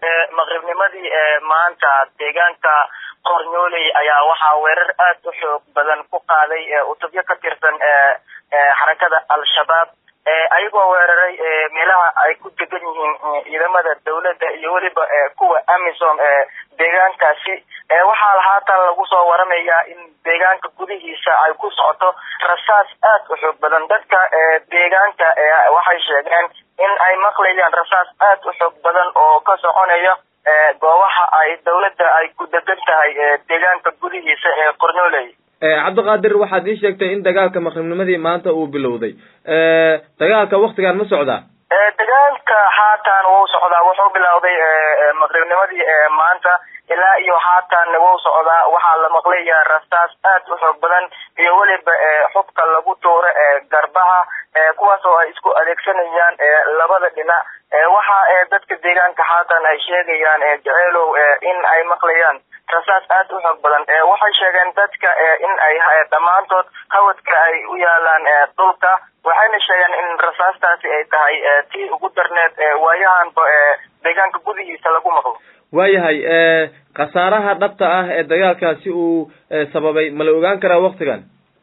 maqribnimadii maanta deegaanka qornyooley ayaa waxaa weerar aad u xoog badan ku qaaday utubyo ka tirsan xarakada al-shabaab ayagoo weeraray meelaha ay ku degan yihiin ciidamada dawladda iyo weliba kuwa amisom deegaankaasi waxaa haatan lagu soo waramayaa in deegaanka gudihiisa ay ku socoto rasaas aad u xoog badan dadka deegaanka waxay sheegeen in ay maqlayaan rasaas aad u xoog badan oo ka soconaya goobaha ay dawladda ay ku degan tahay deegaanka gudihiisa ee qornooley cabdiqaadir waxaad ii sheegtay in dagaalka maqribnimadii maanta uu bilowday dagaalka waktigan ma socdaa dagaalka haatan wuu socdaa wuxuu bilowday maqribnimadii maanta ilaa iyo haatan wuu socdaa waxaa la maqlayaa rasaas aad u xoog badan iyo weliba xubka lagu tuuro garbaha kuwaas oo ay isku adeegsanayaan labada dhinac waxa dadka deegaanka haatan ay sheegayaan jeceelow in ay maqlayaan rasaas aad u xoog badan waxay sheegeen dadka in ay dhammaantood hawadka ay u yaalaan dhulka waxayna sheegeen in rasaastaasi ay tahay tii ugu darneed waayahanba deegaanka gudihiisa lagu maqlo waayahay khasaaraha dhabta ah ee dagaalkaasi uu sababay ma la ogaan karaa waktigan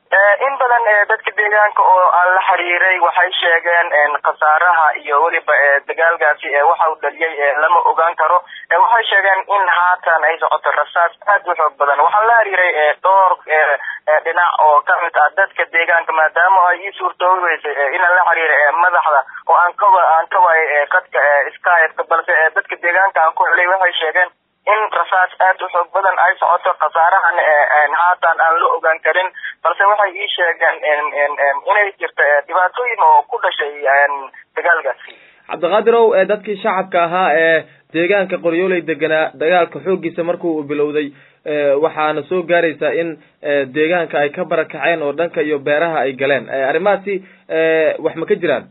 in badan dadka deegaanka oo aan la xiriiray waxay sheegeen khasaaraha iyo weliba dagaalkaasi waxa uu dhaliyay lama ogaan karo waxay sheegeen in haatan ay socoto rasaas aad u xoog badan waxaan la xiriiray dhowr dhinac oo kamid ah dadka deegaanka maadaama ay ii suurtoobi weysay inaan la xiriiray madaxda oo aan ka aan ka waayay khadka skypeka balse dadka deegaanka aan ku xilay waxay sheegeen in rasaas aad u xoog badan ay socoto khasaarahan haatan aan la ogaan karin balse waxay ii sheegeen inay jirto dhibaatooyin oo ku dhashay dagaalkaasi cabdiqaadir ow dadkii shacabka ahaa ee deegaanka qoryooley deganaa dagaalka xooggiisa markuu u bilowday waxaana soo gaaraysaa in deegaanka ay ka barakaceen oo dhanka iyo beeraha ay galeen arrimahaasi wax ma ka jiraan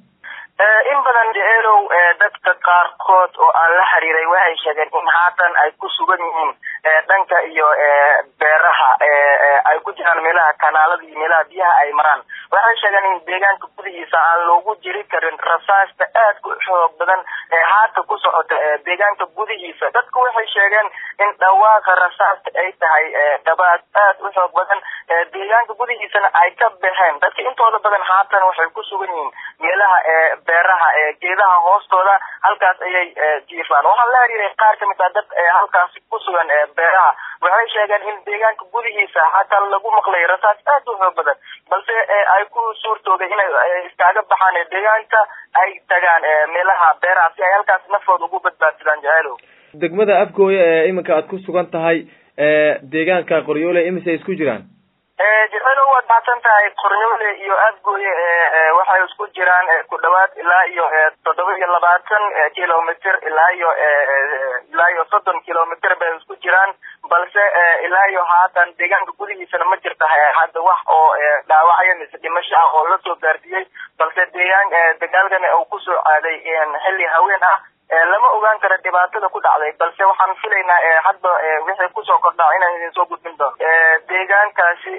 in badan jeceelow dadka qaarkood oo aan la xiriiray waxay sheegeen in haatan ay ku sugan yihiin dhanka iyo beeraha ay ku jiraan meelaha kanaalada iyo meelaha biyaha ay maraan waxay sheegeen in deegaanka gudihiisa aan loogu jiri karin rasaasta aad ku xoog badan ee haata ku socota deegaanka gudihiisa dadku waxay sheegeen in dhawaaqa rasaasta ay tahay dhabaad aad u xoog badan deegaanka gudihiisana ay ka baxeen dadka intooda badan haatan waxay ku sugan yihiin meelaha beeraha geedaha hoostooda halkaas ayay jiifaan waxaan la xiriiray qaar kamid ah dad halkaasi ku sugan beeraha waxay sheegeen in deegaanka gudihiisa hataa lagu maqlay rasaas aad u xoog badan balse ay ku suurtooday inay iskaaga baxaan deegaanka ay tagaan meelaha beeraha si ay halkaas naftooda ugu badbaadsadaan jaceelow degmada afgooya ee iminka aad ku sugan tahay deegaanka qoryoole imise isku jiraan jeceelow waad mahadsan tahay qornyoole iyo afgooye waxay isku jiraan ku dhawaad ilaa iyo toddoba iyo labaatan kilomitr ilaa iyo ilaa iyo soddon kilomitr bay isku jiraan balse ilaa iyo haatan deegaanka gudihiisana ma jirta hadda wax oo dhaawacyo mise dhimasho ah oo lasoo gaarsiiyey balse deegaan dagaalkan uu kusoo aaday xilli haween ah lama ogaan karo dhibaatada ku dhacday balse waxaan filaynaa hadda wixii kusoo kordhaa inaan idin soo gudbin doono deegaankaasi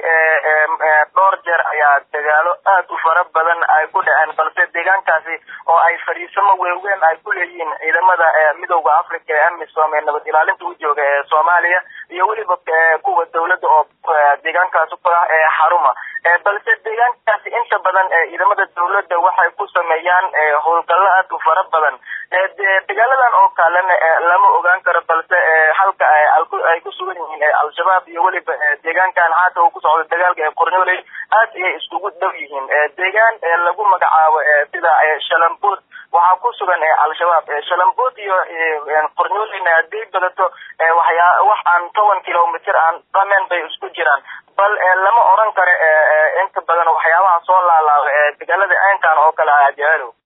dhowr jeer ayaa dagaalo aad u fara badan ay ku dhaceen balse deegaankaasi oo ay fadhiisamo weeweyn ay ku leeyihiin ciidamada midowda africa ee amisom ee nabad ilaalinta u jooga ee soomaaliya iyo weliba kuwa dawladda oo deegaankaasi ku ah ee xaruma balse deegaankaasi inta badan ciidamada dawladda waxay ku sameeyaan howlgallo aad u fara badan dagaaladan oo kalena lama ogaan karo balse halka ay ku sugan yihiin al-shabaab iyo weliba deegaankan haata uu ku socdo dagaalka ee qornoley aad ayay iskugu dhow yihiin deegaan lagu magacaabo sida shalambood waxaa ku sugan al-shabaab shalambood iyo qornoleyna haday badato waxyaa wax aan toban kilomitr aan dhamen bay isku jiraan bal lama oran karo inta badan waxyaabaha soo laalaaba dagaalada aynkan oo kale ah jeceelow